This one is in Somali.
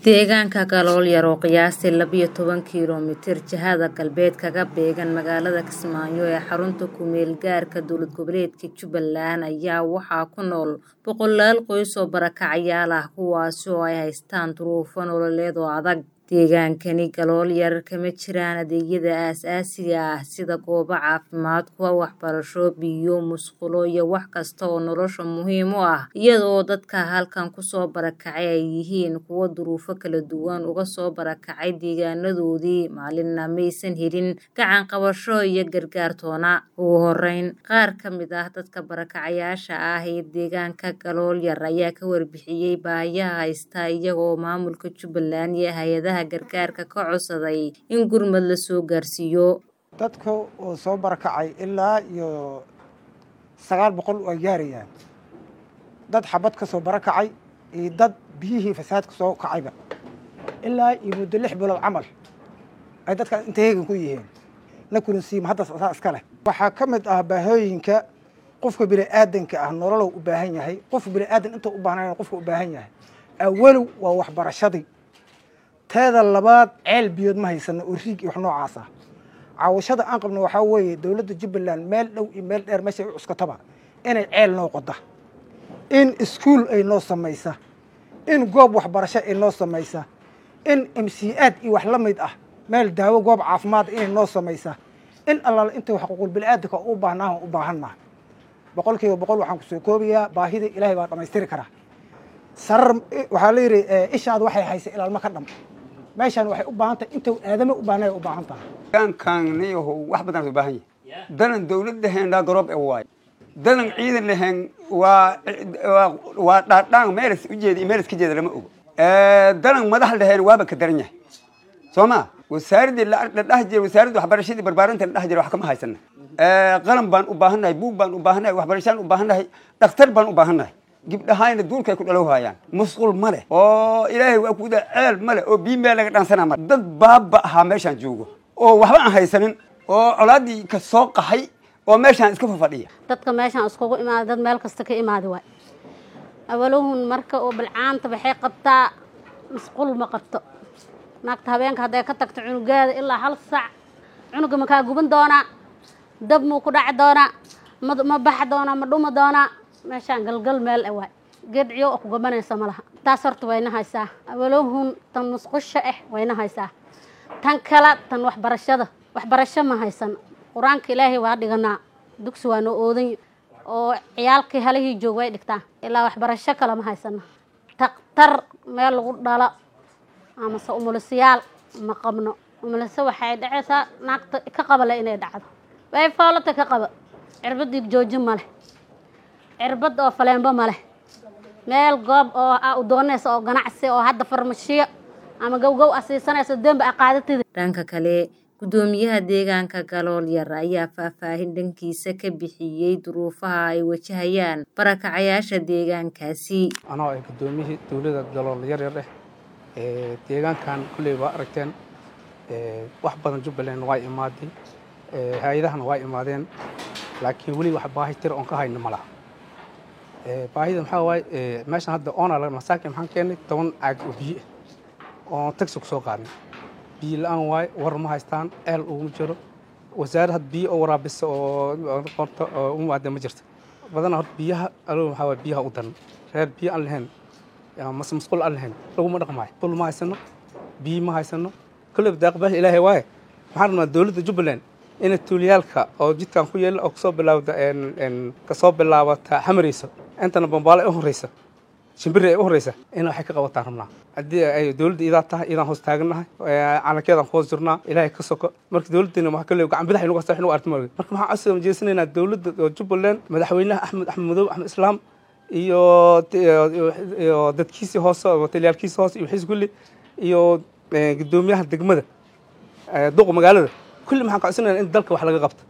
Deegaanka Galool yar oo qiyaastii labiyo toban kiiloomitir jihada galbeed kaga beegan magaalada Kismaayo ee xarunta ku meel gaarka dowlad goboleedka Jubbaland ayaa waxaa ku nool boqolaal qoys oo barakacayaal ah kuwaasi oo ay haystaan duruufo nololeed oo adag. Deegaankani Galool yar kama jiraan adeegyada aasaasiga ah sida goobo caafimaad, kuwa waxbarasho, biyo, musqulo iyo wax kasta oo nolosha muhiim u ah iyadoo dadka halkan kusoo barakacay ay yihiin kuwo duruufo kala duwan uga soo barakacay deegaanadoodii maalinna maysan helin gacan qabasho iyo gargaar toona. Ugu horeyn qaar ka mid ah dadka barakacayaasha ah ee deegaanka Galool yar ayaa ka warbixiyay baahiyaha haysta iyagoo maamulka Jubbaland iyo hay'adaha gargaarka ka codsaday in gurmad la soo gaarsiiyo. dadka oo soo barakacay ilaa iyo sagaal boqol waa gaarayaan dad xabad ka soo barakacay iyo dad biyihii fasaadka soo kacayba ilaa iyo muddo lix bilood camal ay dadkaas inta heegan ku yihiin na kulansiima hadda saa iska leh waxaa ka mid ah baahooyinka qofka bini'aadanka ah nololow u baahan yahay qof bini'aadan intuu u baahnayn qofka u baahan yahay awalow waa waxbarashadii teeda labaad ceel biyood ma haysano oo riig iyo wax noocaas ah caawashada aan qabno waxaa weeye dowladda jubbaland meel dhow iyo meel dheer meesha ay u cuskataba inay ceel noo qoda in iskuul ay noo samaysa in goob waxbarasho ay noo samaysa in mc-aad iyo wax la mid ah meel daawo goob caafimaad inay noo samaysa in allaala intay xuquuqul bini'aadanka u baahnaahan u baahannaha boqol kiiba boqol waxaan kusoo koobayaa baahida ilaahay baa dhammaystiri karaa sarar waxaa la yidhi ishaad waxay haysay ilaalma ka dham meeshaan waxay u baahan tahay inta aadame u baahnay u baahan tahay deegaankan niyahow wax badan u baahan yahay danan dawlad lahayn dhaa garoob ee waay danan ciidan lahayn waa waa dhaadhaan meelas ujeeda iyo meelas ka jeeda lama ogo danan madax lahayn waaba ka daran yahay soo ma wasaaradii la dhahi jiray wasaaradda waxbarashadii barbaarinta la dhahi jiray wax kama haysana qalan baan u baahannahay buug baan u baahannahay waxbarashaan u baahannahay dhakhtar baan u baahannahay gibdhahayna duulkay ku dhalow haayaan musqul ma leh oo ilaahay waa kuda ceel ma leh oo bii meel laga dhaansanaa ma dad baaba ahaa meeshaan joogo oo waxba aan haysanin oo colaaddii ka soo qaxay oo meeshaan iska fafadhiya dadka meeshaan iskugu imaaday dad meel kasta ka imaaday waay awalahun marka oo bilcaanta waxay qabtaa musqul ma qabto naagta habeenka hadday ka tagto cunugeeda ilaa hal sac cunuga ma kaa guban doonaa dab muu ku dhaci doonaa ma ma baxa doonaa ma dhuma doonaa meeshaan galgal meel e waay geedciyo oo ku gabanaysa ma laha taas horta wayna haysaa awalahun tan musqusha ah wayna haysaa tan kale tan waxbarashada waxbarasho ma haysan qur-aanka ilaahay waa dhiganaa dugsi waa noo oodan oo ciyaalkii halihii joog way dhigtaa ilaa waxbarasho kale ma haysano taktar meel lagu dhalo amase umulisayaal ma qabno umulise waxay dhacaysaa naagta ka qabale inay dhacdo way foolata ka qaba cirbadii joojin ma leh cirbad oo faleenbo ma leh meel goob oo a u doonaysa oo ganacsi oo hadda farmashiyo ama gowgow a siisanaysa dembi a qaadatida dhanka kale guddoomiyaha deegaanka galool yar ayaa faahfaahin dhankiisa ka bixiyey duruufaha ay wajahayaan barakacayaasha deegaankaasi anoo ay guddoomiyihii dowladda galool yar yar eh deegaankan kulley waa aragteen wax badan jubbaland waa imaaday hay-adahana waa imaadeen laakiin weli wax baahi tira oon ka hayno ma laha baahida maxaa waaye meeshan hadda oona masaakin maxaan keennay toban caag oo biyo ah oon tagsi ku soo qaadnay biyo la-aan waaye war ma haystaan ceel uguma jiro wasaarad had biyo oo waraabisa oo qorta oo u maada ma jirto badana horta biyaha alo maxaa waaye biyaha u daran reer biyo aan lahayn mase masquul aan lahayn laguma dhaqmaayo qul ma haysano biyo ma haysano kolleyba daaqbaahi ilaahay waaye maxaan rabnaa dowladda jubbaland inay tuuliyaalka oo jidkan ku yeela oo kasoo bilaawda kasoo bilaabata xamarayso intana bambaale u horeysa shimbiri ay u horeysa in waxay ka qabataan rabnaa haddii ay dowladda idaa tahay idaan hoos taagannahay calankeedaan ku hoos jirnaa ilaahay ka soko marka dowladdina waxaa kale gacan bidax inagu hasta wax inagu arti marka marka maxaan codsi jeesanaynaa dowladda oo jubbaland madaxweynaha axmed axmed madow axmed islaam iyo iyo dadkiisii hoose taliyaalkiisii hoose iyo wixiis kulli iyo guddoomiyaha degmada duqa magaalada kulli maxaan ka codsanaynaa in dalka wax laga qabto